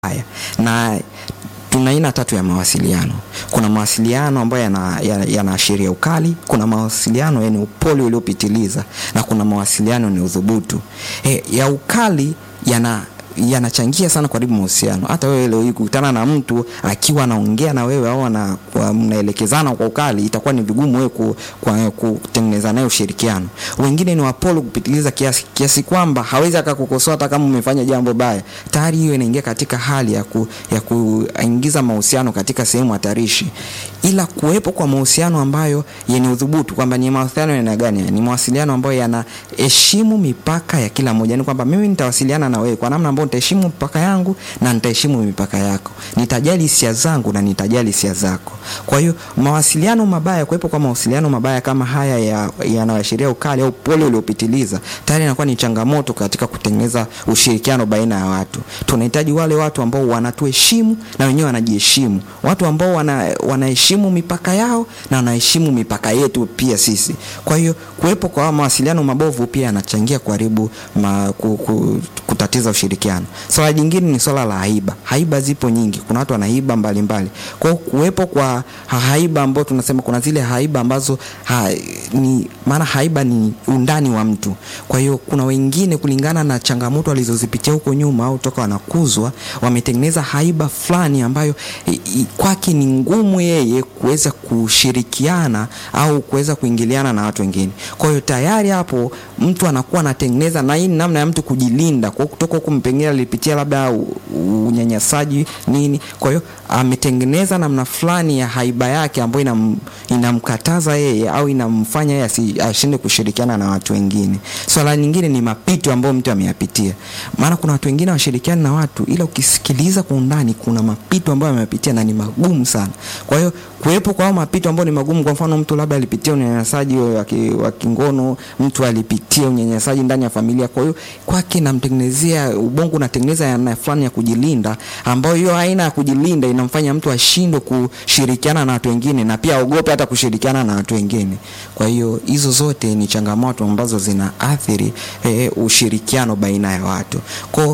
haya na tuna aina tatu ya mawasiliano. Kuna mawasiliano ambayo yanaashiria yana ukali, kuna mawasiliano yenye upole uliopitiliza na kuna mawasiliano yenye udhubutu. E, ya ukali yana yanachangia sana karibu mahusiano. Hata wewe leo hii kukutana na mtu akiwa anaongea na wewe au mnaelekezana kwa ukali, itakuwa ni vigumu wewe ku, kutengeneza naye ushirikiano. Wengine ni wapole kupitiliza kiasi, kiasi kwamba hawezi akakukosoa hata kama umefanya jambo baya. Tayari hiyo inaingia katika hali ya, ku, ya kuingiza mahusiano katika sehemu hatarishi. Ila kuwepo kwa mahusiano ambayo yenye udhubutu, kwamba ni mawasiliano yana gani? Ni mawasiliano ambayo yanaheshimu mipaka ya kila mmoja, ni kwamba mimi nitawasiliana na wewe kwa namna ambayo nitaheshimu mipaka yangu na nitaheshimu mipaka yako, nitajali hisia zangu na nitajali hisia zako. Kwa hiyo mawasiliano mabaya, kuwepo kwa mawasiliano mabaya kama haya yanayoashiria ya ukali au pole uliopitiliza, tayari inakuwa ni changamoto katika kutengeneza ushirikiano baina ya watu. Tunahitaji wale watu ambao wanatuheshimu na wenyewe wanajiheshimu, watu ambao wana, wanaheshimu mipaka yao na wanaheshimu mipaka yetu pia sisi. Kwa hiyo kuwepo kwa mawasiliano mabovu pia yanachangia kuharibu ma, ku, ku, kutatiza ushirikiano. Swala jingine ni swala la haiba. Haiba zipo nyingi, kuna watu wana haiba mbalimbali. Kwa hiyo kuwepo kwa haiba ambao tunasema kuna zile haiba ambazo ha, ni maana haiba ni undani wa mtu. Kwa hiyo kuna wengine kulingana na changamoto walizozipitia huko nyuma au toka wanakuzwa, wametengeneza haiba fulani ambayo kwake ni ngumu yeye kuweza kushirikiana au kuweza kuingiliana na watu wengine. Kwa hiyo tayari hapo mtu anakuwa anatengeneza, na hii ni namna ya mtu kujilinda kwa kutoka huko, pengine alipitia labda unyanyasaji nini. Kwa hiyo ametengeneza namna fulani ya haiba yake ambayo inam, inamkataza yeye au inamfanya yeye ashinde kushirikiana na watu wengine. Swala nyingine ni mapito ambayo mtu ameyapitia, maana kuna watu wengine washirikiana na watu, ila ukisikiliza kwa undani, kuna mapito ambayo ameyapitia na ni magumu sana. Kwa hiyo kuwepo kwa mapito ambayo ni magumu, kwa mfano mtu labda alipitia unyanyasaji wa kingono, mtu alipitia unyanyasaji ndani ya familia, kwa hiyo kwake namtengenezea ubongo unatengeneza aina fulani ya kujilinda, ambayo hiyo aina ya kujilinda inamfanya mtu ashindwe kushirikiana na watu wengine na pia aogope hata kushirikiana na watu wengine. Kwa hiyo hizo zote ni changamoto ambazo zinaathiri eh, ushirikiano baina ya watu. Kwa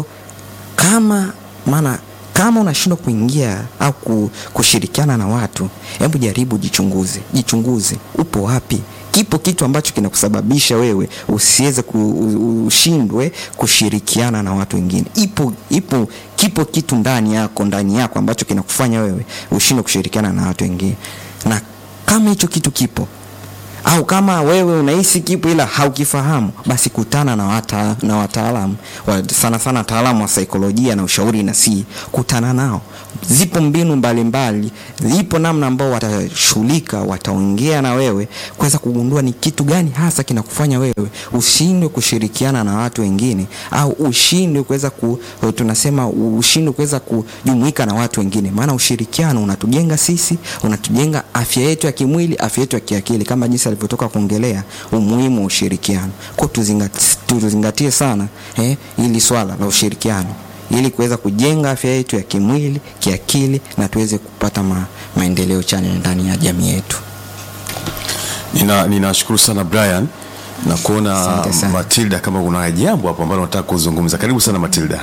kama maana kama unashindwa kuingia au kushirikiana na watu, hebu jaribu jichunguze, jichunguze upo wapi kipo kitu ambacho kinakusababisha wewe usiweze ushindwe kushirikiana na watu wengine. Ipo, ipo, kipo kitu ndani yako ndani yako ambacho kinakufanya wewe ushindwe kushirikiana na watu wengine, na kama hicho kitu kipo au kama wewe unahisi kipo ila haukifahamu, basi kutana na wata, na wataalamu wa, sana sana wataalamu wa saikolojia na ushauri na si kutana nao. Zipo mbinu mbalimbali, zipo namna ambao watashughulika, wataongea na wewe kuweza kugundua ni kitu gani hasa kinakufanya wewe ushindwe kushirikiana na watu wengine, au ushindwe kuweza ku, tunasema ushindwe kuweza kujumuika na watu wengine, maana ushirikiano unatujenga sisi, unatujenga afya yetu ya kimwili, afya yetu ya kiakili, kama jinsi alivyotoka kuongelea umuhimu wa ushirikiano. Kwa tuzingatie sana eh, ili swala la ushirikiano ili kuweza kujenga afya yetu ya kimwili, kiakili na tuweze kupata ma, maendeleo chanya ndani ya jamii yetu. Ninashukuru nina sana Brian na kuona Matilda, kama kuna jambo hapo ambalo nataka kuzungumza. Karibu sana Matilda.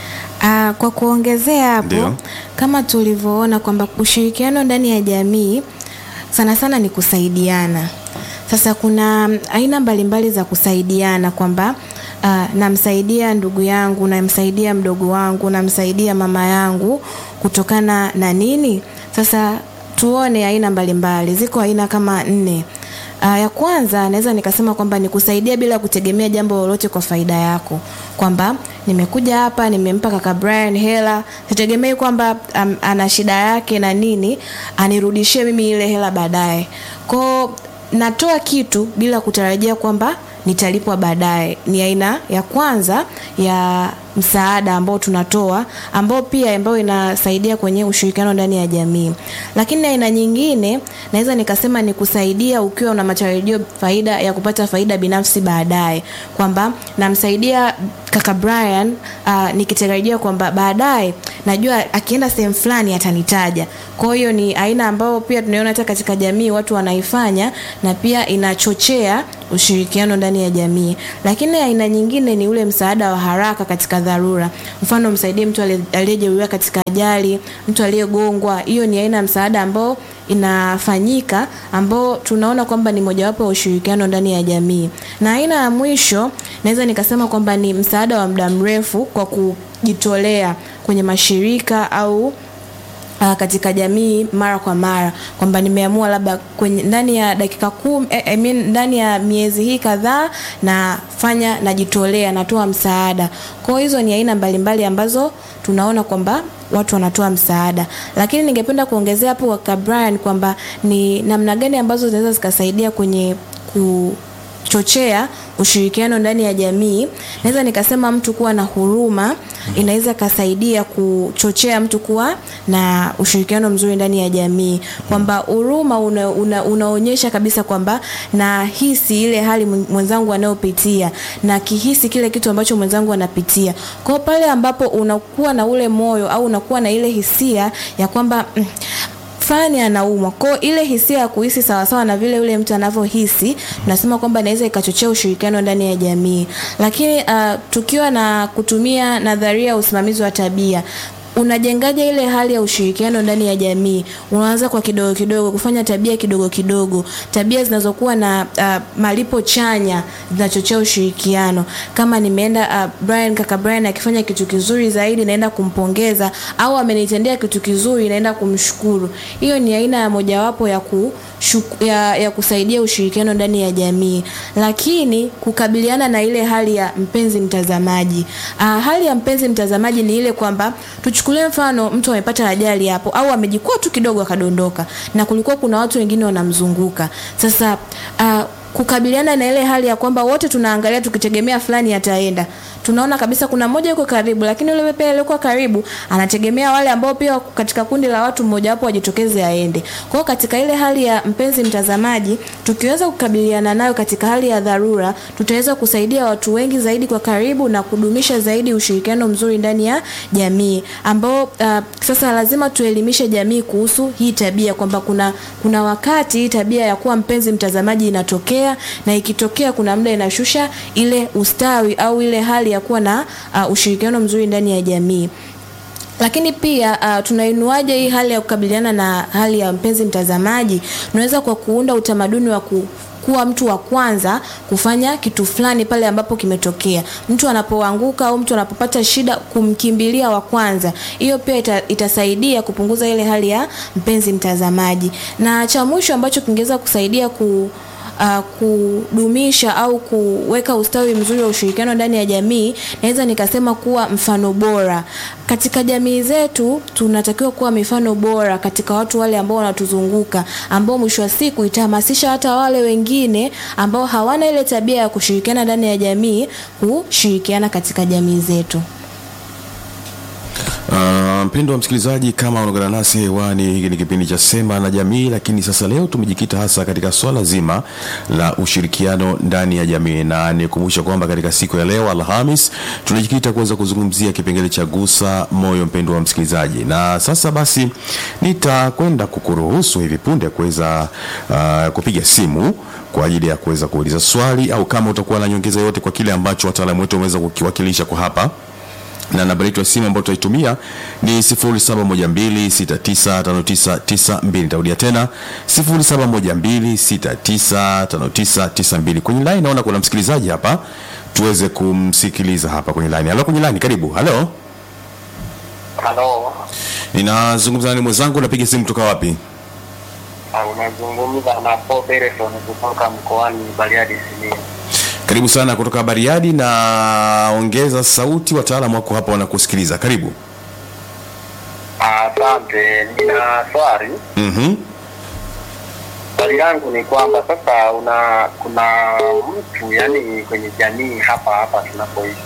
Uh, kwa kuongezea hapo Ndio. kama tulivyoona kwamba ushirikiano ndani ya jamii sana sana ni kusaidiana. Sasa kuna aina mbalimbali za kusaidiana kwamba uh, namsaidia ndugu yangu, namsaidia mdogo wangu, namsaidia mama yangu kutokana na nini? Sasa tuone aina mbalimbali, ziko aina kama nne. Uh, ya kwanza naweza nikasema kwamba ni kusaidia bila kutegemea jambo lolote kwa faida yako, kwamba nimekuja hapa nimempa kaka Brian hela, sitegemei kwamba um, ana shida yake na nini anirudishie mimi ile hela baadaye. Kwao natoa kitu bila kutarajia kwamba nitalipwa baadaye. Ni aina ya kwanza ya msaada ambao tunatoa ambao pia ambayo inasaidia kwenye ushirikiano ndani ya jamii. Lakini aina nyingine naweza nikasema ni kusaidia ukiwa una matarajio faida ya kupata faida binafsi baadaye, kwamba namsaidia kaka Brian uh, nikitarajia kwamba baadaye najua akienda sehemu fulani atanitaja. Kwa hiyo ni aina ambayo pia tunaiona hata katika jamii watu wanaifanya na pia inachochea ushirikiano ndani ya jamii. Lakini aina nyingine ni ule msaada wa haraka katika dharura. Mfano, msaidie mtu ali- aliyejeruhiwa katika ajali, mtu aliyegongwa. Hiyo ni aina ya msaada ambao inafanyika ambao tunaona kwamba ni mojawapo ya ushirikiano ndani ya jamii. Na aina ya mwisho naweza nikasema kwamba ni msaada wa muda mrefu kwa kujitolea kwenye mashirika au uh, katika jamii mara kwa mara kwamba nimeamua labda kwenye ndani ya dakika kumi, eh, I mean, ndani ya miezi hii kadhaa nafanya najitolea natoa msaada kwao hizo ni aina mbalimbali ambazo tunaona kwamba watu wanatoa msaada lakini ningependa kuongezea hapo kwa Brian kwamba ni namna gani ambazo zinaweza zikasaidia kwenye ku chochea ushirikiano ndani ya jamii naweza nikasema mtu kuwa na huruma inaweza ikasaidia kuchochea mtu kuwa na ushirikiano mzuri ndani ya jamii kwamba huruma una, una, unaonyesha kabisa kwamba nahisi ile hali mwen- mwenzangu anayopitia na kihisi kile kitu ambacho mwenzangu anapitia kwao pale ambapo unakuwa na ule moyo au unakuwa na ile hisia ya kwamba mm, fulani anaumwa kwao ile hisia ya kuhisi sawasawa na vile yule mtu anavyohisi tunasema kwamba inaweza ikachochea ushirikiano ndani ya jamii lakini uh, tukiwa na kutumia nadharia ya usimamizi wa tabia unajengaje ile hali ya ushirikiano ndani ya jamii unaanza kwa kidogo kidogo kufanya tabia kidogo kidogo tabia zinazokuwa na uh, malipo chanya zinachochea ushirikiano kama nimeenda uh, Brian kaka Brian akifanya kitu kizuri zaidi naenda kumpongeza au amenitendea kitu kizuri naenda kumshukuru hiyo ni aina ya mojawapo ya ku shuku- ya, ya kusaidia ushirikiano ndani ya jamii lakini kukabiliana na ile hali ya mpenzi mtazamaji uh, hali ya mpenzi mtazamaji ni ile kwamba tuchukulie mfano mtu amepata ajali hapo au amejikwaa tu kidogo akadondoka na kulikuwa kuna watu wengine wanamzunguka sasa uh, kukabiliana na ile hali ya kwamba wote tunaangalia tukitegemea fulani ataenda tunaona kabisa kuna mmoja yuko karibu lakini yule pia aliyekuwa karibu anategemea wale ambao pia wako katika kundi la watu mmoja wapo wajitokeze aende kwa hiyo katika ile hali ya mpenzi mtazamaji tukiweza kukabiliana nayo katika hali ya dharura tutaweza kusaidia watu wengi zaidi kwa karibu na kudumisha zaidi ushirikiano mzuri ndani ya jamii ambao uh, sasa lazima tuelimishe jamii kuhusu hii tabia kwamba kuna kuna wakati hii tabia ya kuwa mpenzi mtazamaji inatokea na ikitokea kuna muda inashusha ile ustawi au ile hali ya kuwa na uh, ushirikiano mzuri ndani ya jamii lakini pia uh, tunainuaje hii hali ya kukabiliana na hali ya mpenzi mtazamaji tunaweza kwa kuunda utamaduni wa ku kuwa mtu wa kwanza kufanya kitu fulani pale ambapo kimetokea mtu anapoanguka au mtu anapopata shida kumkimbilia wa kwanza hiyo pia ita, itasaidia kupunguza ile hali ya mpenzi mtazamaji na cha mwisho ambacho kingeweza kusaidia ku uh, kudumisha au kuweka ustawi mzuri wa ushirikiano ndani ya jamii naweza nikasema kuwa mfano bora katika jamii zetu tunatakiwa kuwa mifano bora katika watu wale ambao wanatuzunguka ambao mwisho wa siku itahamasisha hata wale wengine ambao hawana ile tabia ya kushirikiana ndani ya jamii kushirikiana katika jamii zetu Uh, mpendo wa msikilizaji, kama unaungana nasi hewani, hiki ni kipindi cha Sema na Jamii, lakini sasa leo tumejikita hasa katika swala zima la ushirikiano ndani ya jamii, na nikumbusha kwamba katika siku ya leo Alhamis tunajikita kuweza kuzungumzia kipengele cha gusa moyo, mpendo wa msikilizaji. Na sasa basi nitakwenda kukuruhusu hivi punde kuweza uh, kupiga simu kwa ajili ya kuweza kuuliza swali au kama utakuwa na nyongeza yote kwa kile ambacho wataalamu wetu wameweza kukiwakilisha kwa hapa na namba yetu ya simu ambayo tutaitumia ni 0712695992 nitarudia tena 0712695992 kwenye line naona kuna msikilizaji hapa tuweze kumsikiliza hapa kwenye line halo kwenye line karibu halo Halo, ninazungumza nani mwenzangu napiga simu kutoka wapi ah, unazungumza na Paul Bereson kutoka mkoani Bariadi Simiyu. karibu sana kutoka bariadi na ongeza sauti wataalamu wako hapa wanakusikiliza karibu Asante, nina swali. mm-hmm. Swali langu ni kwamba sasa una kuna mtu yani kwenye jamii hapa hapa tunapoishi,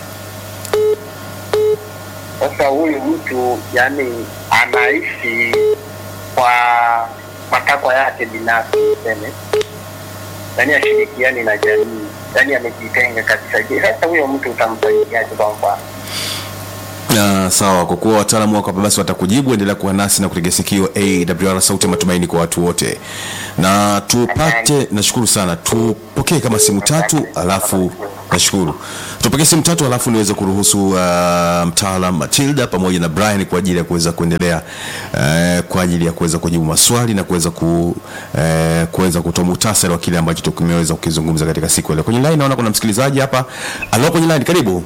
sasa huyu mtu yani anaishi kwa matakwa yake binafsi, tuseme yani ashirikiani na jamii, yani amejitenga kabisa. Je, sasa huyo mtu utamsaidiaje kwa mfano? Uh, sawa kwa kuwa wataalamu wako hapa basi watakujibu endelea kuwa nasi na kutega sikio awr sauti ya matumaini kwa watu wote na tupate nashukuru sana tupokee kama simu tatu alafu Nashukuru. Tupokee simu tatu alafu niweze kuruhusu uh, mtaalam Matilda pamoja na Brian kwa ajili ya kuweza kuendelea uh, kwa ajili ya kuweza kujibu maswali na kuweza ku, uh, kuweza kutoa muhtasari wa kile ambacho tumeweza kukizungumza katika siku ya leo. Kwenye line naona kuna msikilizaji hapa. Alo, kwenye line, karibu.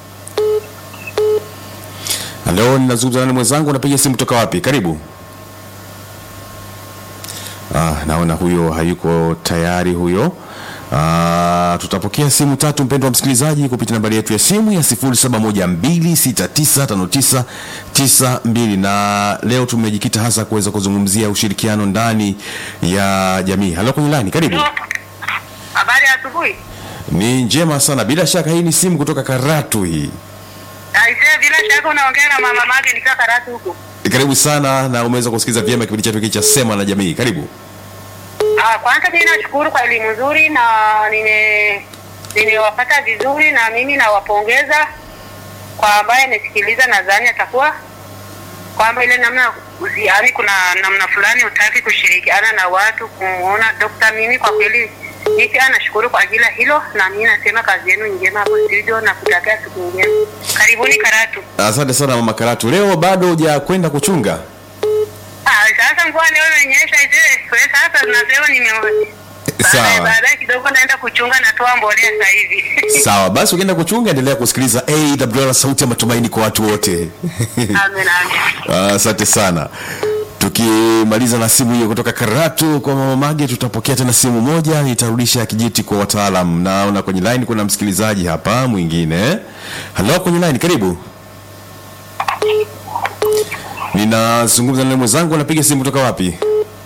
Alo, ninazungumza nani mwenzangu? Unapiga simu kutoka wapi? Karibu. Ah, naona huyo hayuko tayari huyo. Ah, tutapokea simu tatu mpendwa msikilizaji kupitia nambari yetu ya simu ya 0712695992 na leo tumejikita hasa kuweza kuzungumzia ushirikiano ndani ya jamii. Halo kwenye line, karibu. Habari ya asubuhi. Ni njema sana. Bila shaka hii ni simu kutoka Karatu hii. Aisee, bila shaka unaongea na mama Mage nikiwa Karatu huko. Karibu sana na umeweza kusikiliza vyema kipindi chetu hiki cha Sema na Jamii. Karibu. Ah, kwanza mimi nashukuru kwa elimu nzuri na nime nimewapata vizuri na mimi nawapongeza kwa ambaye amesikiliza, nadhani atakuwa kwamba ile namna yaani kuna namna fulani utaki kushirikiana na watu kumuona dokta. Mimi kwa kweli mimi pia nashukuru kwa ajili ya hilo, na mimi nasema kazi yenu ni njema hapo studio na kutakia siku njema. Karibuni Karatu. Asante sana mama Karatu. Leo bado hujakwenda kuchunga? Ah, sasa mvua leo imenyesha ite. Kwa hiyo sasa tunasema nime Sawa. Baadaye baadaye kidogo naenda kuchunga natoa mbolea sasa hivi. Sawa, basi ukienda kuchunga, endelea kusikiliza AWR, sauti ya matumaini kwa watu wote. Amen amen. Ah, Asante sana. Tukimaliza na simu hiyo kutoka Karatu kwa mama Mage, tutapokea tena simu moja, nitarudisha kijiti kwa wataalam. Naona kwenye line kuna msikilizaji hapa mwingine. Halo, kwenye line, karibu. Ninazungumza na mwenzangu, anapiga simu kutoka wapi?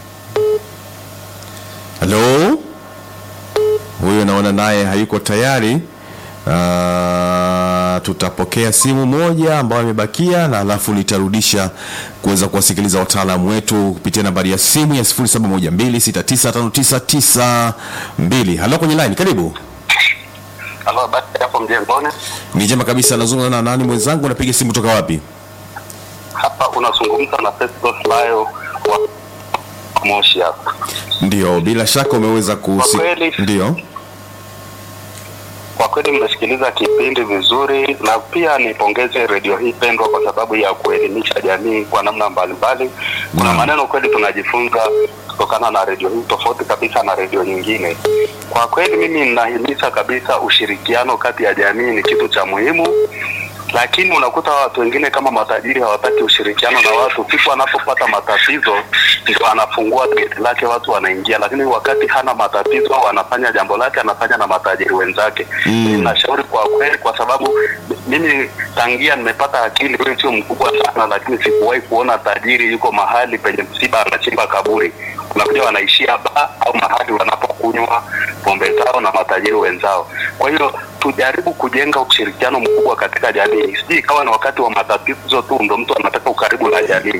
Halo, huyo naona naye hayuko tayari. Uh, tutapokea simu moja ambayo imebakia na alafu nitarudisha kuweza kuwasikiliza wataalamu wetu kupitia nambari ya simu ya 0712695992. Halo kwenye line, karibu. Halo, basi hapo mjengoni Ni njema kabisa, nazungumza na nani mwenzangu, unapiga simu kutoka wapi? hapa unazungumza na Festus Layo wa Moshi hapa. Ndio, bila shaka umeweza kusi... Kwa kweli- Ndio. Kwa kweli mmesikiliza kipindi vizuri, na pia nipongeze redio hii pendwa kwa sababu ya kuelimisha jamii kwa namna mbalimbali. Kuna Naam. maneno kweli tunajifunza kutokana na redio hii, tofauti kabisa na redio nyingine. Kwa kweli mimi ninahimiza kabisa ushirikiano kati ya jamii ni kitu cha muhimu, lakini unakuta watu wengine kama matajiri hawataki ushirikiano na watu. Siku anapopata matatizo ndio anafungua geti lake, watu wanaingia, lakini wakati hana matatizo au anafanya jambo lake, anafanya na matajiri wenzake. Mm. Mimi nashauri kwa kweli, kwa sababu mimi tangia nimepata akili, wewe sio mkubwa sana, lakini sikuwahi kuona tajiri yuko mahali penye msiba anachimba kaburi. Unakuja wanaishia baa au mahali wanapokunywa pombe zao na matajiri wenzao. Kwa hiyo tujaribu kujenga ushirikiano mkubwa katika jamii, sijui ikawa ni wakati wa matatizo tu ndo mtu anataka ukaribu na jamii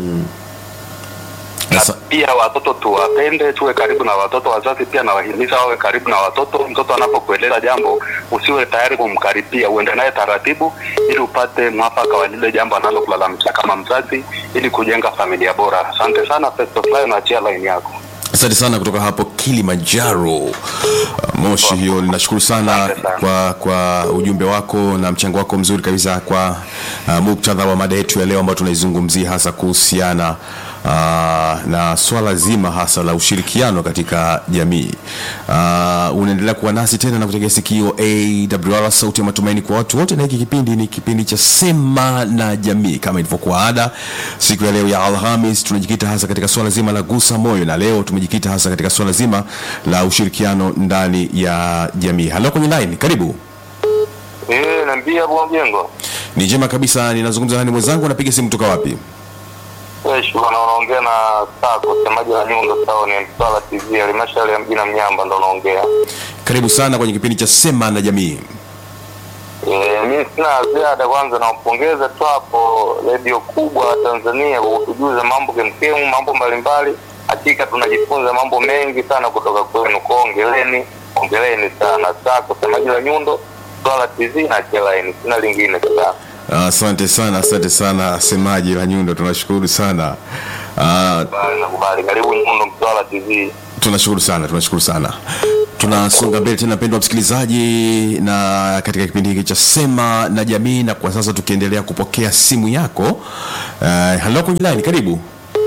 na Asa- pia watoto tuwapende, tuwe karibu na watoto. Wazazi pia nawahimiza wawe karibu na watoto. Mtoto anapokueleza jambo, usiwe tayari kumkaripia, uende naye taratibu, ili upate mwafaka wa lile jambo analokulalamisha kama mzazi, ili kujenga familia bora. Asante sana Festo Fly, naachia line yako. Asante sana kutoka hapo Kilimanjaro uh, Moshi. Hiyo ninashukuru sana Asante sana. kwa, kwa ujumbe wako na mchango wako mzuri kabisa kwa uh, muktadha wa mada yetu ya leo ambayo tunaizungumzia hasa kuhusiana uh, na swala zima hasa la ushirikiano katika jamii. Uh, unaendelea kuwa nasi tena na kutegea sikio AWR, sauti ya matumaini kwa watu wote, na hiki kipindi ni kipindi cha Sema na Jamii. Kama ilivyokuwa ada, siku ya leo ya Alhamis tunajikita hasa katika swala zima la gusa moyo, na leo tumejikita hasa katika swala zima la ushirikiano ndani ya jamii. Halo kwenye line, karibu. Eh, naambia bwana jengo. Ni njema kabisa, ninazungumza nani mwenzangu, anapiga simu kutoka wapi? Yes, bwana unaongea na Sako, semaji la nyundo sawa ni Mtwara TV, halmashauri ya mji na Mnyamba ndo unaongea. Karibu sana kwenye kipindi cha Sema na Jamii. Eh, mimi sina ziada. Kwanza nampongeza tu hapo redio kubwa Tanzania kwa kutujuza mambo kemkemu, mambo mbalimbali. Hakika tunajifunza mambo mengi sana kutoka kwenu, kwa ongeleni, ongeleni sana. Sako semaji la nyundo Swala TV na Chelaini, sina lingine sana. Asante sana, asante sana semaji la Nyundo, tunashukuru sana. Ah, Bali nakubali, karibu Nyundo Mtwara TV. tunashukuru sana tunashukuru sana tunasonga mbele tena mpendwa msikilizaji na katika kipindi hiki cha sema na jamii na kwa sasa tukiendelea kupokea simu yako uh, halo kwenye line karibu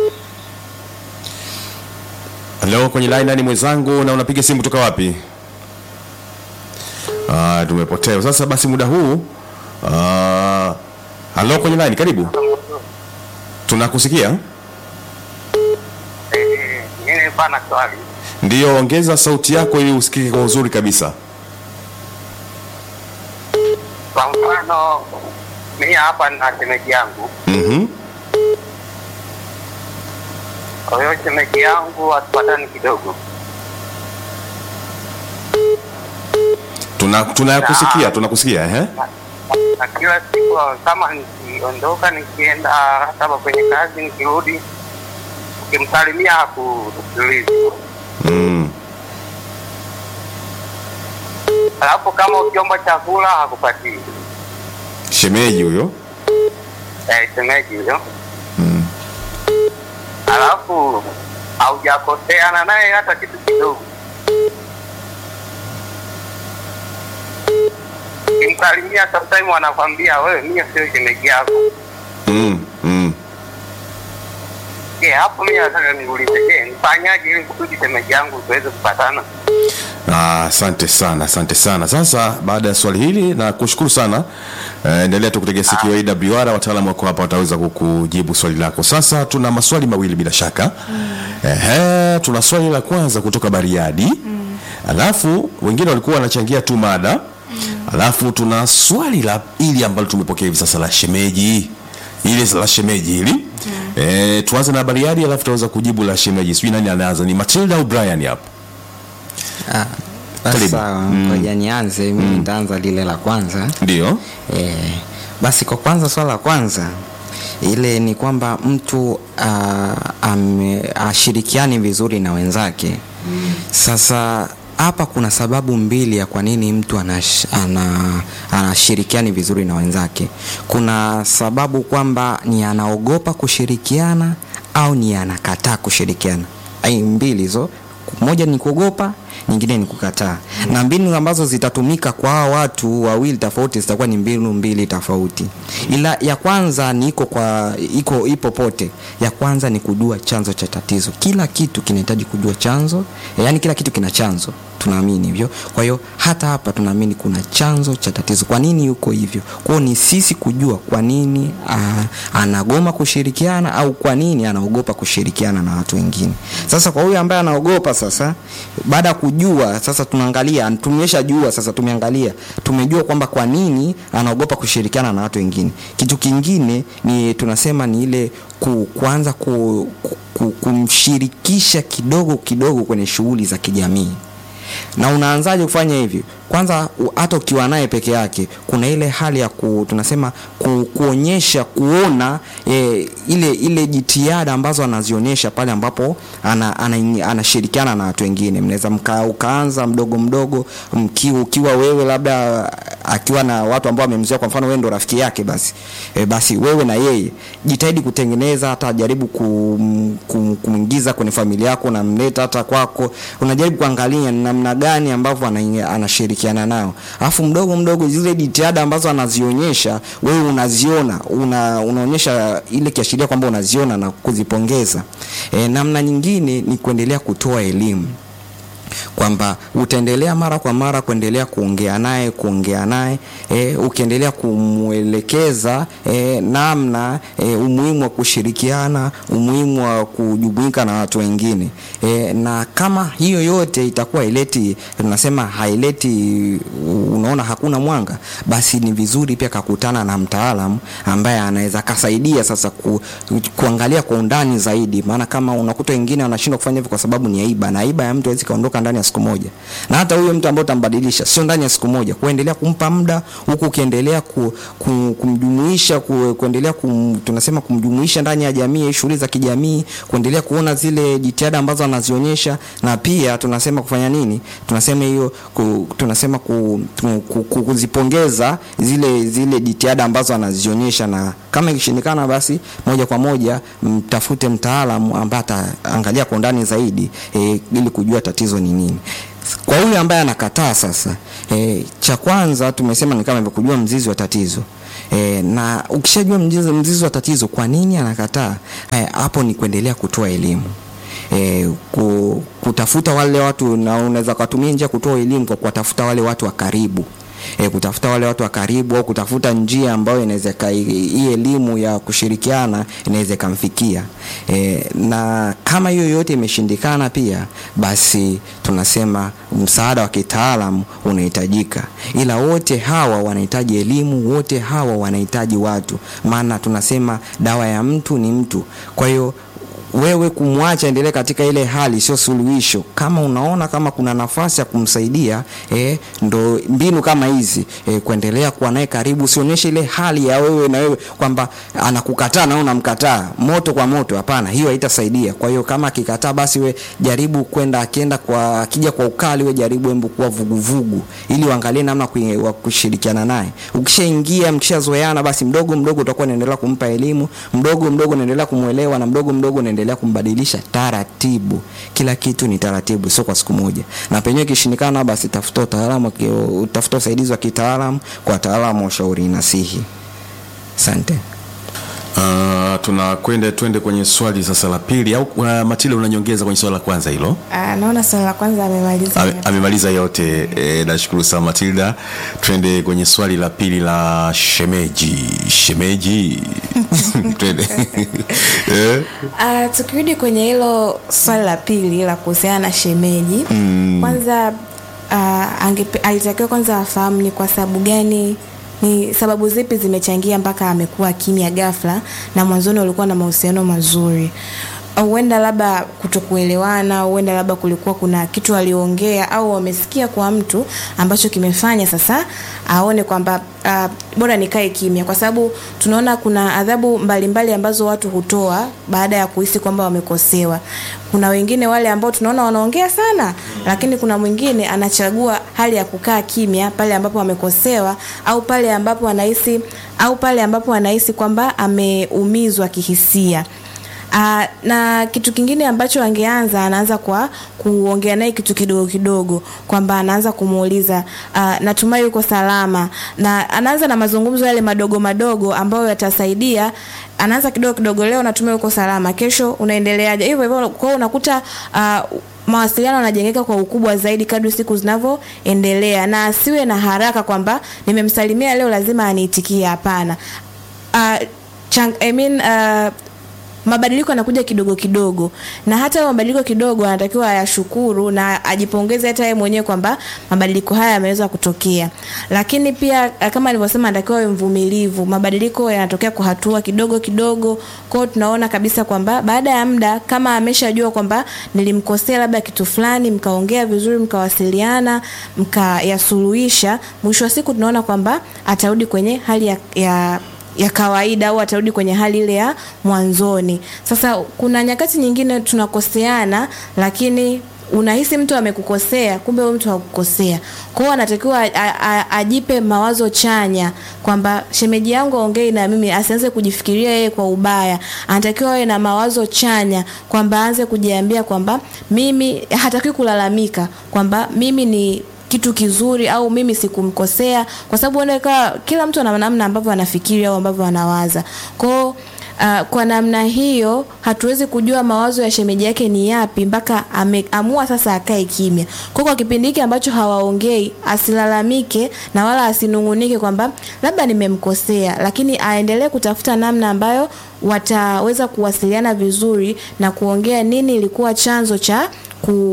halo kwenye line nani mwenzangu na unapiga simu kutoka wapi uh, tumepotea sasa basi muda huu uh, halo kwenye line karibu tunakusikia Eh, mimi nilikuwa na swali. ndiyo ongeza sauti yako ili usikike kwa uzuri kabisa Kwa mfano mimi hapa na shemeji yangu, mm-hmm. kwa hiyo shemeji yangu hatupatani kidogo. tuna tunakusikia tunakusikia ehe na, na kila siku kama nikiondoka nikienda hata kwenye kazi nikirudi, ukimsalimia hakusikilizi. mm. Alafu kama ukiomba chakula hakupatii. shemeji huyo Eh, shemeji huyo. mm. Alafu haujakoseana naye hata kitu kidogo. Ukimsalimia sometime wanakwambia wewe, mimi sio shemeji yako. Mm. Mm. Je, hapo mimi nataka niulize, je, nifanyaje ili kusudi shemeji yangu tuweze kupatana? Ah, asante sana asante sana sasa baada ya swali hili na kushukuru sana eh, endelea tu kutegea sikio awr wataalamu wako hapa wataweza kukujibu swali lako sasa tuna maswali mawili bila shaka Ehe, tuna swali la kwanza kutoka bariadi alafu wengine walikuwa wanachangia tu mada alafu tuna swali la ili ambalo tumepokea hivi sasa la shemeji ile la shemeji hili eh, tuanze na bariadi alafu tutaweza kujibu la shemeji sijui nani anaanza ni matilda au brian hapa Ah, basi Karibu. sawa ngoja nianze mimi nitaanza lile la kwanza ndio Eh, basi kwa kwanza swala la kwanza ile ni kwamba mtu ah, ame- ashirikiani vizuri na wenzake sasa hapa kuna sababu mbili ya kwa nini mtu anash, ana, anashirikiani vizuri na wenzake kuna sababu kwamba ni anaogopa kushirikiana au ni anakataa kushirikiana ai mbili hizo moja ni kuogopa nyingine ni kukataa na mbinu ambazo zitatumika kwa hawa watu wawili tofauti zitakuwa ni mbinu mbili tofauti ila ya kwanza ni iko kwa iko ipo pote ya kwanza ni kujua chanzo cha tatizo kila kitu kinahitaji kujua chanzo yaani kila kitu kina chanzo tunaamini hivyo kwa hiyo hata hapa tunaamini kuna chanzo cha tatizo kwa nini yuko hivyo kwao ni sisi kujua kwa nini aa, anagoma kushirikiana au kwa nini anaogopa kushirikiana na watu wengine sasa kwa huyu ambaye anaogopa sasa baada ya kujua sasa tunaangalia tumeshajua sasa tumeangalia tumejua kwamba kwa nini anaogopa kushirikiana na watu wengine kitu kingine ni tunasema ni ile ku, kuanza ku, ku, ku, kumshirikisha kidogo kidogo kwenye shughuli za kijamii na unaanzaje kufanya hivi kwanza u- hata ukiwa naye peke yake kuna ile hali ya ku, tunasema ku, kuonyesha kuona e, ile ile jitihada ambazo anazionyesha pale ambapo ana, ana, anashirikiana na watu wengine mnaweza mka, ukaanza mdogo mdogo mki, ukiwa wewe labda akiwa na watu ambao amemzoea kwa mfano wewe ndo rafiki yake basi e, basi wewe na yeye jitahidi kutengeneza hata jaribu kum, kum, kumwingiza kwenye familia yako unamleta hata kwako unajaribu kuangalia ni namna gani ambavyo ana- anashirikiana nao alafu mdogo mdogo zile jitihada ambazo anazionyesha wewe unaziona una, unaonyesha ile kiashiria kwamba unaziona na kuzipongeza e, namna nyingine ni kuendelea kutoa elimu kwamba utaendelea mara kwa mara kuendelea kuongea naye kuongea naye e, ukiendelea kumwelekeza e, namna e, umuhimu wa kushirikiana umuhimu wa kujumuika na watu wengine e, na kama hiyo yote itakuwa ileti tunasema haileti unaona hakuna mwanga basi ni vizuri pia kakutana na mtaalamu ambaye anaweza kasaidia sasa ku, kuangalia kwa undani zaidi maana kama unakuta wengine wanashindwa kufanya hivyo kwa sababu ni aiba na aiba ya mtu hawezi kaondoka ndani ya siku moja na hata huyo mtu ambaye utambadilisha sio ndani ya siku moja kuendelea kumpa muda huku ukiendelea ku, ku, kumjumuisha ku, kuendelea kum, tunasema kumjumuisha ndani ya jamii shughuli za kijamii kuendelea kuona zile jitihada ambazo anazionyesha na pia tunasema kufanya nini tunasema hiyo ku, tunasema ku, ku, ku, ku, kuzipongeza zile zile jitihada ambazo anazionyesha na kama ikishindikana basi moja kwa moja mtafute mtaalamu ambaye ataangalia kwa undani zaidi e, ili kujua tatizo ni nini kwa yule ambaye anakataa sasa e, cha kwanza tumesema ni kama hivyo kujua mzizi wa tatizo E, na ukishajua mzizi, mzizi wa tatizo kwa nini anakataa e, hapo ni kuendelea kutoa elimu e, ku, kutafuta wale watu na unaweza kutumia njia kutoa elimu kwa kuwatafuta wale watu wa karibu e, kutafuta wale watu wa karibu au kutafuta njia ambayo inaweza hii elimu ya kushirikiana inaweza ikamfikia e, na kama hiyo yote imeshindikana pia basi tunasema msaada wa kitaalam unahitajika ila wote hawa wanahitaji elimu wote hawa wanahitaji watu maana tunasema dawa ya mtu ni mtu kwa hiyo wewe kumwacha endelee katika ile hali sio suluhisho kama unaona kama kuna nafasi ya kumsaidia eh, ndo mbinu kama hizi eh, kuendelea kuwa naye karibu usionyeshe ile hali ya wewe na wewe kwamba anakukataa na wewe unamkataa moto kwa moto hapana hiyo haitasaidia kwa hiyo kama akikataa basi we jaribu kwenda akienda kwa akija kwa ukali we jaribu embu kuwa vuguvugu ili uangalie namna kui- wa kushirikiana naye ukishaingia mkishazoeana basi mdogo mdogo utakuwa unaendelea kumpa elimu mdogo mdogo unaendelea kumwelewa na mdogo mdogo unaendelea kumbadilisha taratibu kila kitu ni taratibu sio kwa siku moja na penyewe ikishindikana basi tafuta utaalamu ki- tafuta usaidizi wa kitaalamu kwa wataalamu wa ushauri nasihi asante Uh, tunakwenda twende kwenye swali sasa la pili au uh, Matile unanyongeza kwenye swali la kwanza hilo Ah, naona swali la kwanza amemaliza Ame- amemaliza yote e, nashukuru sana Matilda twende kwenye swali la pili la shemeji shemeji twende eh? Uh, tukirudi kwenye hilo swali la pili la kuhusiana na shemeji mm. kwanza uh, angepe, alitakiwa kwanza afahamu ni kwa sababu gani ni sababu zipi zimechangia mpaka amekuwa kimya ghafla na mwanzoni walikuwa na mahusiano mazuri huenda labda kutokuelewana huenda labda kulikuwa kuna kitu aliongea au wamesikia kwa mtu ambacho kimefanya sasa aone kwamba uh, bora nikae kimya kwa sababu tunaona kuna adhabu mbalimbali ambazo watu hutoa baada ya kuhisi kwamba wamekosewa kuna wengine wale ambao tunaona wanaongea sana lakini kuna mwingine anachagua hali ya kukaa kimya pale ambapo amekosewa au pale ambapo anahisi au pale ambapo anahisi kwamba ameumizwa kihisia Uh, na kitu kingine ambacho angeanza anaanza kwa kuongea naye kitu kidogo kidogo kwamba anaanza kumuuliza uh, natumai uko salama na anaanza na mazungumzo yale madogo madogo ambayo yatasaidia anaanza kidogo kidogo leo natumai uko salama kesho unaendeleaje hivyo hivyo kwa hiyo unakuta uh, mawasiliano yanajengeka kwa ukubwa zaidi kadri siku zinavyoendelea na asiwe na haraka kwamba nimemsalimia leo lazima aniitikie hapana uh, chang, I mean, uh, mabadiliko yanakuja kidogo kidogo na hata hayo mabadiliko kidogo anatakiwa ayashukuru na ajipongeze hata yeye mwenyewe kwamba mabadiliko haya yameweza kutokea lakini pia eh, kama alivyosema anatakiwa awe mvumilivu mabadiliko yanatokea kwa hatua kidogo kidogo kwao tunaona kabisa kwamba baada ya muda kama ameshajua kwamba nilimkosea labda kitu fulani mkaongea vizuri mkawasiliana mkayasuluhisha mwisho wa siku tunaona kwamba atarudi kwenye hali ya, ya ya kawaida au atarudi kwenye hali ile ya mwanzoni sasa kuna nyakati nyingine tunakoseana lakini unahisi mtu amekukosea kumbe huyo mtu hakukosea kwa hiyo anatakiwa a- a- a- ajipe mawazo chanya kwamba shemeji yangu aongei na mimi asianze kujifikiria yeye kwa ubaya anatakiwa awe na mawazo chanya kwamba aanze kujiambia kwamba mimi hatakiwi kulalamika kwamba mimi ni kitu kizuri au mimi sikumkosea kwa sababu oneka kila mtu ana namna ambavyo anafikiri au ambavyo anawaza kwao Uh, kwa namna hiyo hatuwezi kujua mawazo ya shemeji yake ni yapi mpaka ameamua sasa akae kimya kwa kwa kipindi hiki ambacho hawaongei asilalamike na wala asinungunike kwamba labda nimemkosea lakini aendelee kutafuta namna ambayo wataweza kuwasiliana vizuri na kuongea nini ilikuwa chanzo cha ku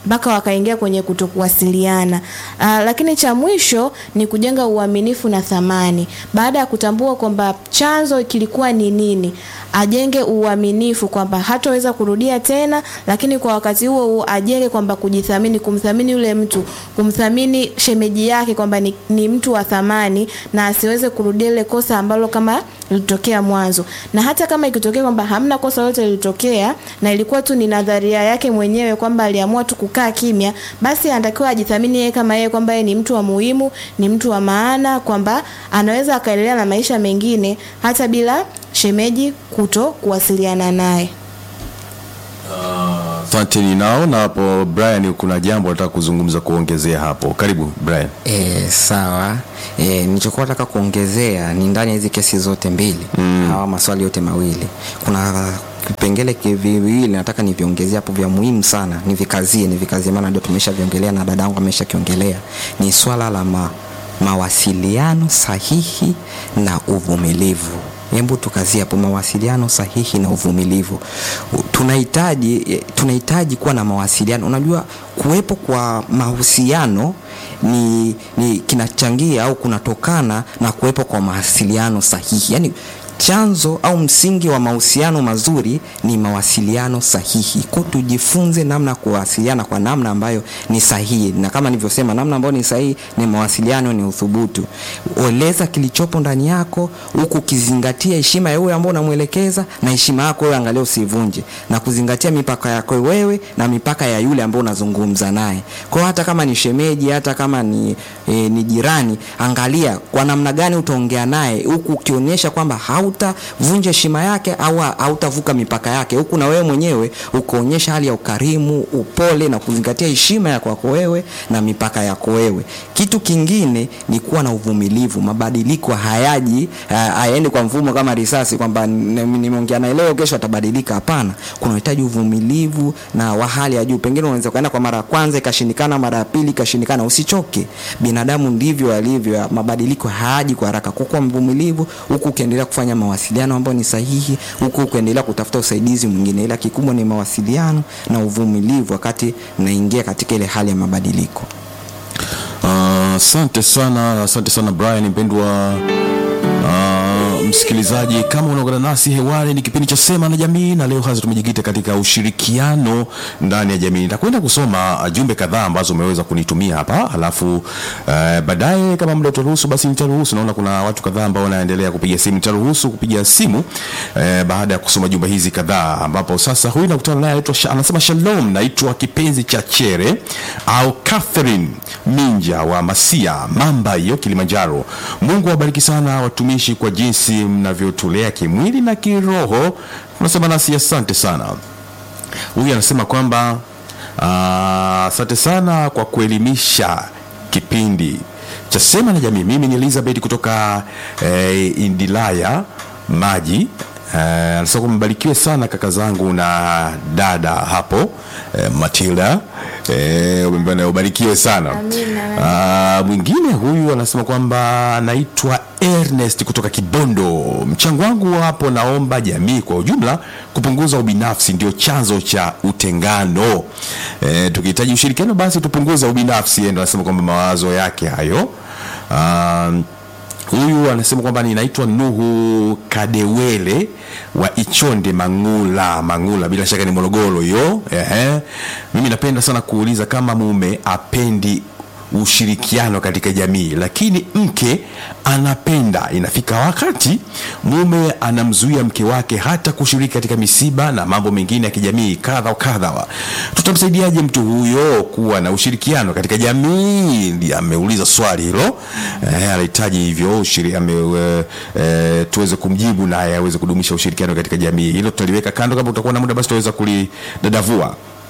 mpaka wakaingia kwenye kutokuwasiliana. Uh, lakini cha mwisho ni kujenga uaminifu na thamani. Baada ya kutambua kwamba chanzo kilikuwa ni nini, ajenge uaminifu kwamba hataweza kurudia tena, lakini kwa wakati huo huo ajenge kwamba kujithamini, kumthamini yule mtu, kumthamini shemeji yake kwamba ni, ni mtu wa thamani na asiweze kurudia ile kosa ambalo kama lilitokea mwanzo. Na hata kama ikitokea kwamba hamna kosa lolote lilitokea na ilikuwa tu ni nadharia yake mwenyewe kwamba aliamua tu kukaa kimya, basi anatakiwa ajithamini yeye kama yeye kwamba yeye ni mtu wa muhimu, ni mtu wa maana, kwamba anaweza akaendelea na maisha mengine hata bila shemeji kuto kuwasiliana naye. Asante, ninaona hapo Brian, kuna jambo nataka kuzungumza kuongezea hapo. Karibu Brian. E, sawa e, nilichokuwa nataka kuongezea ni ndani ya hizi kesi zote mbili mm. hawa maswali yote mawili kuna vipengele ki- viwili nataka niviongezea hapo vya muhimu sana nivikazie nivikazie maana ndio tumeshaviongelea na dadangu ameshakiongelea ni swala la ma, mawasiliano sahihi na uvumilivu hebu tukazie hapo mawasiliano sahihi na uvumilivu U- tunahitaji eh, tunahitaji kuwa na mawasiliano unajua kuwepo kwa mahusiano ni, ni kinachangia au kunatokana na kuwepo kwa mawasiliano sahihi yaani chanzo au msingi wa mahusiano mazuri ni mawasiliano sahihi ko tujifunze namna ya kuwasiliana kwa namna ambayo ni sahihi na kama nilivyosema namna ambayo ni sahihi ni mawasiliano ni uthubutu oleza kilichopo ndani yako huku ukizingatia heshima ya huyo ambao unamwelekeza na heshima yako wewe angalia usivunje na kuzingatia mipaka yako wewe na mipaka ya yule ambao unazungumza naye kwa hiyo hata kama ni shemeji hata kama ni, e, ni jirani angalia kwa namna gani utaongea naye huku ukionyesha kwamba hautavunja heshima yake au hautavuka mipaka yake huku na wewe mwenyewe ukaonyesha hali ya ukarimu upole na kuzingatia heshima ya kwako wewe na mipaka yako wewe kitu kingine ni kuwa na uvumilivu mabadiliko hayaji ha- hayaendi kwa mfumo kama risasi kwamba n- nimeongea naye leo kesho atabadilika hapana kunahitaji uvumilivu na wa hali ya juu pengine unaweza ukaenda kwa mara ya kwanza ikashindikana mara ya pili ikashindikana usichoke binadamu ndivyo alivyo mabadiliko hayaji kwa haraka kukuwa mvumilivu huku ukiendelea kufanya mawasiliano ambayo ni sahihi huku ukiendelea kutafuta usaidizi mwingine ila kikubwa ni mawasiliano na uvumilivu wakati mnaingia katika ile hali ya mabadiliko Ah, Asante sana, asante sana Brian mpendwa ah, msikilizaji, kama unaungana nasi hewani, ni kipindi cha Sema na Jamii, na leo hasa tumejikita katika ushirikiano ndani ya jamii. Nitakwenda kusoma ah, jumbe kadhaa ambazo umeweza kunitumia hapa, alafu eh, baadaye kama muda utaruhusu, basi nitaruhusu. Naona kuna watu kadhaa ambao wanaendelea kupiga simu, nitaruhusu kupiga simu eh, baada ya kusoma jumbe hizi kadhaa, ambapo sasa huyu nakutana naye anaitwa Sha- anasema Shalom, naitwa kipenzi cha Chere au Catherine Minja wa Masia Mamba hiyo Kilimanjaro. Mungu awabariki sana watumishi kwa jinsi mnavyotulea kimwili na kiroho. Tunasema nasi asante sana. Huyu anasema kwamba ah, asante sana kwa kuelimisha kipindi cha Sema na Jamii. Mimi ni Elizabeth kutoka eh, Indilaya Maji. Eh, anasema kwamba mbarikiwe sana kaka zangu na dada hapo eh, Matilda eh, umeambiwa ubarikiwe sana. Amina. Ah, mwingine huyu anasema kwamba naitwa Ernest kutoka Kibondo. Mchango wangu hapo, naomba jamii kwa ujumla kupunguza ubinafsi, ndio chanzo cha utengano. E, tukihitaji ushirikiano basi tupunguze ubinafsi. Yeye ndo anasema kwamba mawazo yake hayo. Ah, huyu anasema kwamba ninaitwa Nuhu Kadewele wa Ichonde Mangula. Mangula bila shaka ni Morogoro hiyo. Ehe, mimi napenda sana kuuliza kama mume apendi ushirikiano katika jamii, lakini mke anapenda. Inafika wakati mume anamzuia mke wake hata kushiriki katika misiba na mambo mengine ya kijamii kadha wa kadha. Tutamsaidiaje mtu huyo kuwa na ushirikiano katika jamii? Ndiye ameuliza swali hilo. Eh, anahitaji hivyo ushiri, ame, e, e, tuweze kumjibu naye aweze kudumisha ushirikiano katika jamii. Hilo tutaliweka kando, kama utakuwa na muda basi tutaweza kulidadavua.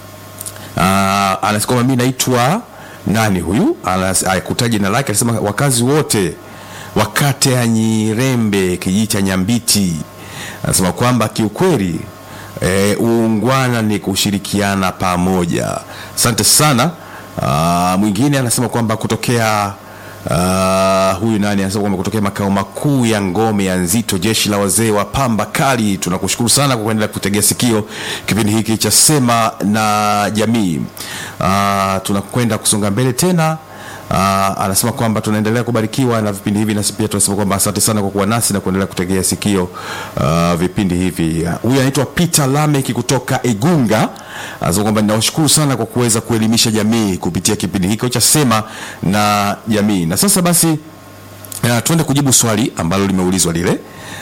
Ah, anasema kwamba mimi naitwa nani huyu Anas- akutaja jina lake anasema wakazi wote wa kata ya Nyirembe kijiji cha Nyambiti anasema kwamba kiukweli e, uungwana ni kushirikiana pamoja asante sana Ah, mwingine anasema kwamba kutokea Uh, huyu nani anasema kwamba kutokea makao makuu ya ngome ya Nzito, jeshi la wazee wa pamba kali. Tunakushukuru sana kwa kuendelea kutegea sikio kipindi hiki cha Sema na Jamii. Uh, tunakwenda kusonga mbele tena. Uh, anasema kwamba tunaendelea kubarikiwa na vipindi hivi, nasi pia tunasema kwamba asante sana kwa kuwa nasi na kuendelea kutegea sikio uh, vipindi hivi. Uh, Huyu anaitwa Peter Lameki kutoka Igunga, anasema kwamba ninawashukuru sana kwa kuweza kuelimisha jamii kupitia kipindi hiki cha Sema na Jamii. Na sasa basi uh, tuende kujibu swali ambalo limeulizwa lile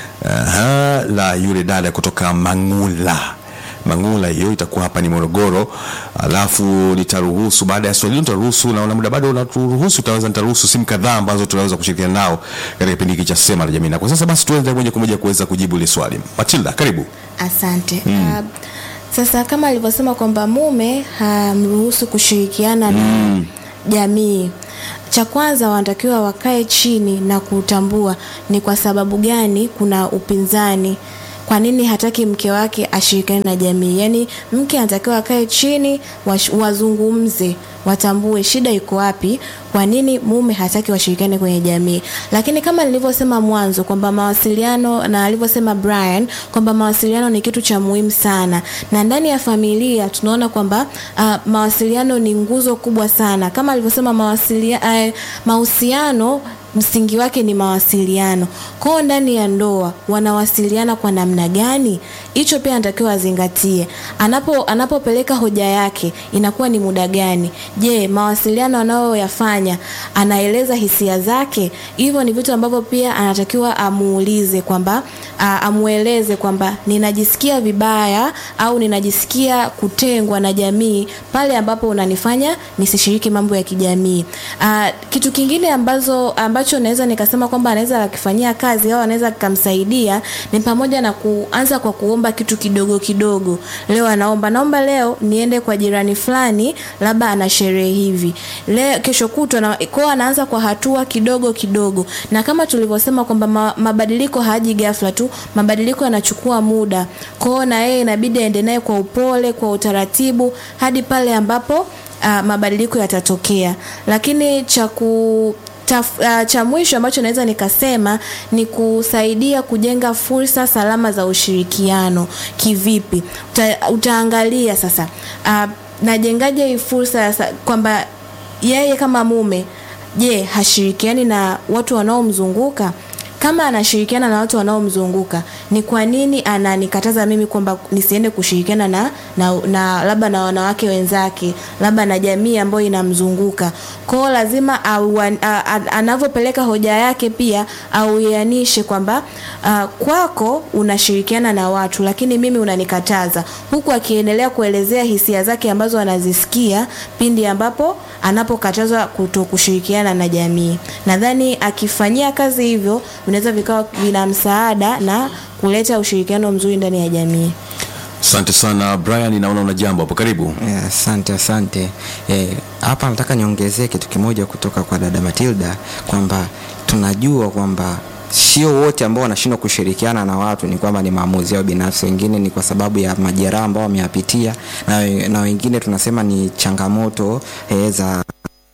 Aha, la yule dada kutoka Mangula. Mangula hiyo itakuwa hapa ni Morogoro, alafu nitaruhusu baada ya swali hilo nitaruhusu, naona muda bado unaturuhusu, utaweza nitaruhusu simu kadhaa ambazo tunaweza kushirikiana nao katika kipindi hiki cha Sema na Jamii. Na kwa sasa basi tuende moja kwa moja kuweza kujibu ile swali. Matilda, karibu. Asante. Uh, sasa kama alivyosema kwamba mume hamruhusu kushirikiana na jamii, cha kwanza wanatakiwa wakae chini na kutambua ni kwa sababu gani kuna upinzani kwa nini hataki mke wake ashirikiane na jamii yaani mke anatakiwa akae chini wash- wazungumze watambue shida iko wapi kwa nini mume hataki washirikiane kwenye jamii lakini kama nilivyosema mwanzo kwamba mawasiliano na alivyosema brian kwamba mawasiliano ni kitu cha muhimu sana na ndani ya familia tunaona kwamba uh, mawasiliano ni nguzo kubwa sana kama alivyosema mawasilia, uh, mahusiano msingi wake ni mawasiliano kwao ndani ya ndoa wanawasiliana kwa namna gani hicho pia anatakiwa azingatie anapo anapopeleka hoja yake inakuwa ni muda gani je mawasiliano anayoyafanya anaeleza hisia zake hivyo ni vitu ambavyo pia anatakiwa amuulize kwamba a- amueleze kwamba ninajisikia vibaya au ninajisikia kutengwa na jamii pale ambapo unanifanya nisishiriki mambo ya kijamii Ah, kitu kingine ambazo ambacho naweza nikasema kwamba anaweza akifanyia kazi au anaweza kikamsaidia ni pamoja na kuanza kwa kuomba kitu kidogo kidogo leo anaomba naomba leo niende kwa jirani fulani labda ana sherehe hivi leo kesho kutwa na kwao anaanza kwa hatua kidogo kidogo na kama tulivyosema kwamba ma, mabadiliko haji ghafla tu mabadiliko yanachukua muda kwao na yeye inabidi aende naye kwa upole kwa utaratibu hadi pale ambapo uh, mabadiliko yatatokea lakini cha ku Taf, uh, cha mwisho ambacho naweza nikasema ni kusaidia kujenga fursa salama za ushirikiano kivipi Uta, utaangalia sasa uh, najengaje hii fursa ya sa- kwamba yeye kama mume je hashirikiani na watu wanaomzunguka kama anashirikiana na watu wanaomzunguka ni kwa nini ananikataza mimi kwamba nisiende kushirikiana na, na, na labda na wanawake wenzake labda na jamii ambayo inamzunguka kwao lazima au, a, a, anavyopeleka hoja yake pia auianishe kwamba uh, kwako unashirikiana na watu lakini mimi unanikataza huku akiendelea kuelezea hisia zake ambazo anazisikia pindi ambapo anapokatazwa kuto kushirikiana na jamii nadhani akifanyia kazi hivyo vinaweza vikawa vina msaada na kuleta ushirikiano mzuri ndani ya jamii Asante sana Brian, naona una jambo hapo, karibu. Eh, asante asante Eh, hapa nataka niongezee kitu kimoja kutoka kwa dada matilda kwamba tunajua kwamba sio wote ambao wanashindwa kushirikiana na watu ni kwamba ni maamuzi yao binafsi wengine ni kwa sababu ya majeraha ambao wameyapitia na, we- na wengine tunasema ni changamoto eh, za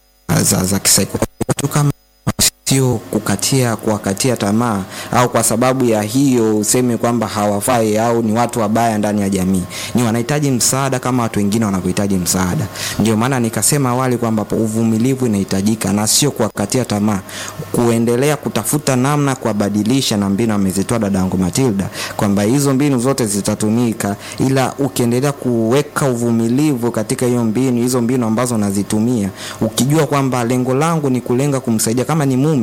za, za kisaikolojia kama sio kukatia kuwakatia tamaa au kwa sababu ya hiyo useme kwamba hawafai au ni watu wabaya ndani ya jamii ni wanahitaji msaada kama watu wengine wanavyohitaji msaada ndio maana nikasema awali kwamba uvumilivu inahitajika na sio kuwakatia tamaa kuendelea kutafuta namna kuwabadilisha na mbinu amezitoa dadangu matilda kwamba hizo mbinu zote zitatumika ila ukiendelea kuweka uvumilivu katika hiyo mbinu hizo mbinu ambazo unazitumia ukijua kwamba lengo langu ni kulenga kumsaidia kama ni mume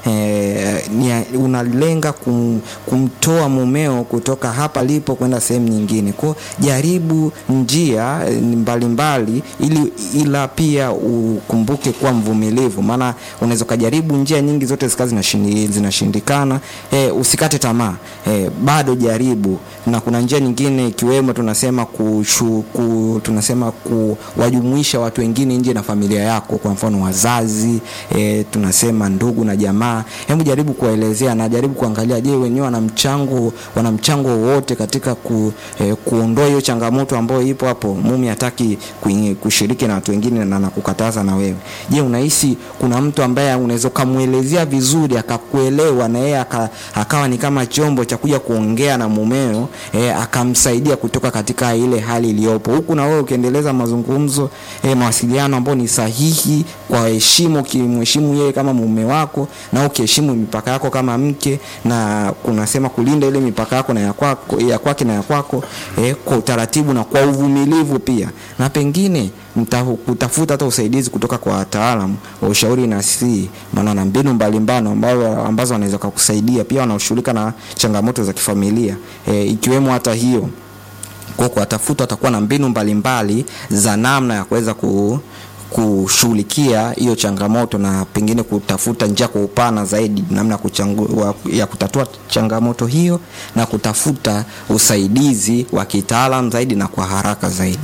eh, ni, unalenga kum, kumtoa mumeo kutoka hapa lipo kwenda sehemu nyingine kwao jaribu njia eh, mbalimbali ili ila pia ukumbuke kuwa mvumilivu maana unaweza ukajaribu njia nyingi zote zikawa zinashindi- zinashindikana eh, usikate tamaa eh, bado jaribu na kuna njia nyingine ikiwemo tunasema kushu, ku, tunasema kuwajumuisha watu wengine nje na familia yako kwa mfano wazazi e, tunasema ndugu na jamaa hebu jaribu kuwaelezea na jaribu kuangalia je wenyewe wana mchango wana mchango wowote katika ku, e, kuondoa hiyo hiyo changamoto ambayo ipo hapo, mume hataki kuingi- kushiriki na watu wengine na nakukataza na wewe. Je, unahisi kuna mtu ambaye unaweza ukamwelezea vizuri akakuelewa na yeye aka, akawa ni kama chombo cha kuja kuongea na mumeo eh, akamsaidia kutoka katika ile hali iliyopo, huku na wewe ukiendeleza mazungumzo eh, mawasiliano ambayo ni sahihi kwa heshima, ukimheshimu yeye kama mume wako na ukiheshimu mipaka yako kama mke, na kunasema kulinda ile mipaka yako na ya kwako ya kwake na ya kwako eh, kwa utaratibu na kwa uvumilivu pia, na pengine mta- kutafuta hata usaidizi kutoka kwa wataalamu wa ushauri na si maana na mbinu mbalimbali ambazo ambazo wanaweza kukusaidia pia wanaoshughulika na changamoto za kifamilia eh, ikiwemo hata hiyo kwa kuwatafuta watakuwa na mbinu mbalimbali za namna ya kuweza ku kushughulikia hiyo changamoto na pengine kutafuta njia kwa upana zaidi namna ya kuchangu- wa- ya kutatua changamoto hiyo na kutafuta usaidizi wa kitaalam zaidi na kwa haraka zaidi.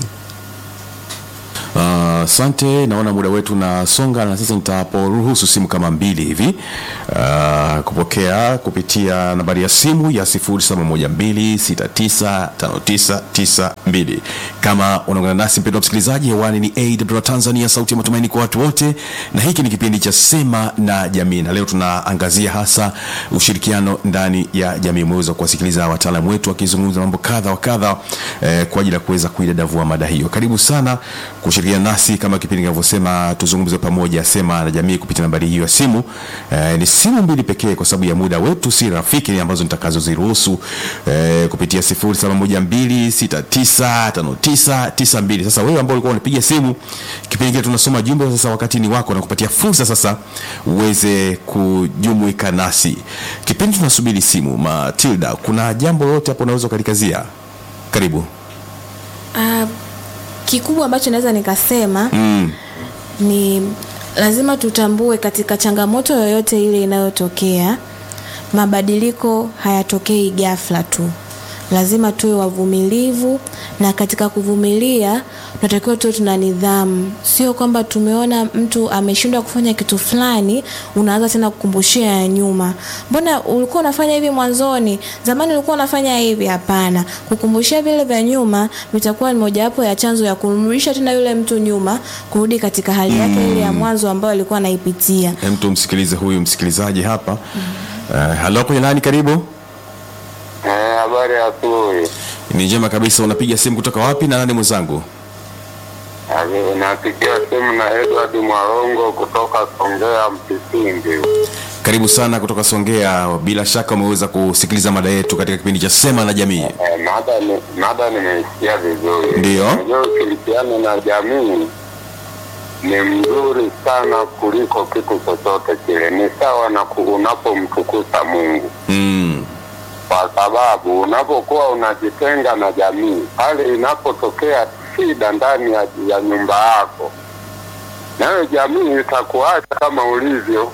Ah, Asante, naona muda wetu unasonga na sasa nitaporuhusu simu kama mbili hivi ah, kupokea kupitia nambari ya simu ya 0712695992. Kama unaungana nasi mpendwa msikilizaji, hewani ni AWR Tanzania, sauti ya matumaini kwa watu wote, na hiki ni kipindi cha Sema na Jamii, na leo tunaangazia hasa ushirikiano ndani ya jamii. Umeweza kuwasikiliza wataalamu wetu wakizungumza mambo kadha wa kadha eh, kwa ajili ya kuweza kuidadavua mada hiyo. Karibu sana kushirikiana nasi kama kipindi kinavyosema, tuzungumze pamoja, Sema na Jamii, kupitia nambari hiyo ya simu. Eh, ni simu mbili pekee kwa sababu ya muda wetu si rafiki, ambazo nitakazoziruhusu eh, kupitia 0712695992. Sasa wewe ambao ulikuwa unapiga simu kipindi kile tunasoma jumbe, sasa wakati ni wako na kupatia fursa sasa uweze kujumuika nasi kipindi tunasubiri simu. Matilda, kuna jambo lolote hapo unaweza ukalikazia? Karibu. Ah, kikubwa ambacho naweza nikasema mm. ni lazima tutambue katika changamoto yoyote ile inayotokea mabadiliko hayatokei ghafla tu lazima tuwe wavumilivu na katika kuvumilia tunatakiwa tuwe tuna nidhamu sio kwamba tumeona mtu ameshindwa kufanya kitu fulani unaanza tena kukumbushia ya nyuma mbona ulikuwa unafanya hivi mwanzoni zamani ulikuwa unafanya hivi hapana kukumbushia vile vya nyuma vitakuwa ni mojawapo ya chanzo ya kumrudisha tena yule mtu nyuma kurudi katika hali yake ile ya mwanzo ambayo alikuwa anaipitia Hem, tumsikilize huyu msikilizaji hapa mm. uh, halo kwenye nani karibu Eh, habari ya asubuhi. ni njema kabisa unapiga simu kutoka wapi na nani mwenzangu Ave- Napigia simu na Edward Mwarongo kutoka Songea Mpisindi. karibu sana kutoka songea bila shaka umeweza kusikiliza mada yetu katika kipindi cha sema na jamii Eh, mada ni mada nimeisikia vizuri. Ndiyo. Unajua ushirikiano na jamii ni mzuri sana kuliko kitu chochote kile. Ni sawa na ku- unapomtukuza Mungu. mm. kwa sababu unapokuwa unajitenga na jamii, pale inapotokea shida ndani ya, ya nyumba yako, nayo jamii itakuacha kama ulivyo.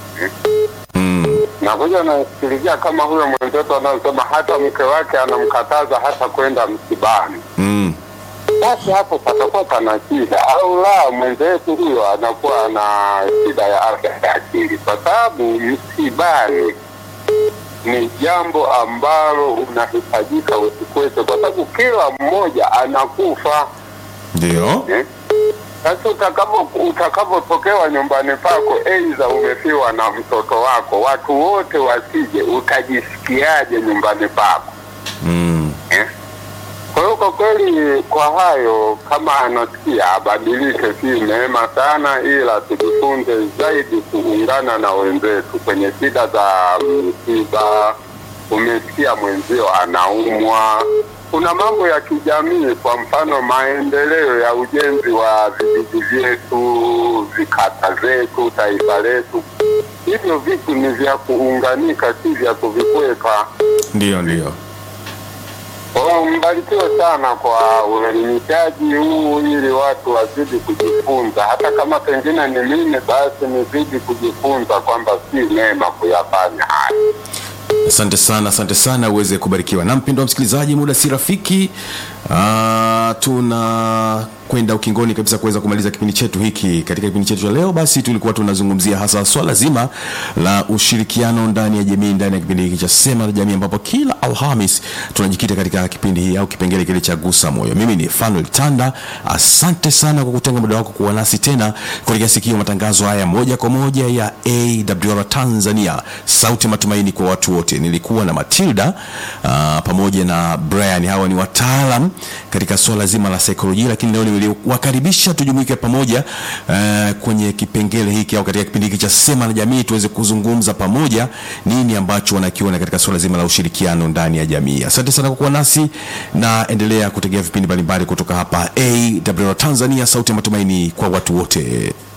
Mm. Nakuja nasikilizia kama huyo mwenzetu anayosema hata mke wake anamkataza hata kwenda msibani, Mm. basi hapo patakuwa pana shida, au la, mwenzetu huyo anakuwa na shida ya afya ya akili, kwa sababu msibani ni jambo ambalo unahitajika usikwete, kwa sababu kila mmoja anakufa ndio eh? Sasa utakapo utakapotokewa nyumbani pako, aidha umefiwa na mtoto wako, watu wote wasije, utajisikiaje nyumbani pako mm. eh? Kwa hiyo kwa kweli, kwa hayo, kama anasikia abadilike, si neema sana, ila tujifunze zaidi kuungana na wenzetu kwenye shida za msiba. Umesikia mwenzio anaumwa, kuna mambo ya kijamii, kwa mfano maendeleo ya ujenzi wa vijiji vyetu, vikata zetu, taifa letu. Hivyo vitu ni vya kuunganika, si vya kuvikwepa. ndio ndio Oh, mbarikiwe sana kwa uelimishaji huu ili watu wazidi kujifunza, hata kama pengine ni mimi, basi nizidi kujifunza kwamba si neema kuyafanya haya. asante sana asante sana uweze kubarikiwa na mpendo wa msikilizaji muda si rafiki Ah, tuna kwenda ukingoni kabisa kuweza kumaliza kipindi chetu hiki katika kipindi chetu cha leo basi tulikuwa tunazungumzia hasa swala zima la ushirikiano ndani ya jamii ndani ya kipindi hiki cha sema la jamii ambapo kila alhamis tunajikita katika kipindi hii au kipengele kile cha gusa moyo mimi ni fanuel tanda asante sana kwa kutenga muda wako kuwa nasi tena katika sikio matangazo haya moja kwa moja ya awr tanzania sauti ya matumaini kwa watu wote nilikuwa na matilda uh, pamoja na brian hawa ni wataalam katika swala zima la saikolojia lakini leo niliwakaribisha tujumuike pamoja uh, kwenye kipengele hiki au katika kipindi hiki cha sema na jamii tuweze kuzungumza pamoja nini ambacho wanakiona katika swala zima la ushirikiano ndani ya jamii asante sana kwa kuwa nasi na endelea kutegea vipindi mbalimbali kutoka hapa awr tanzania sauti ya matumaini kwa watu wote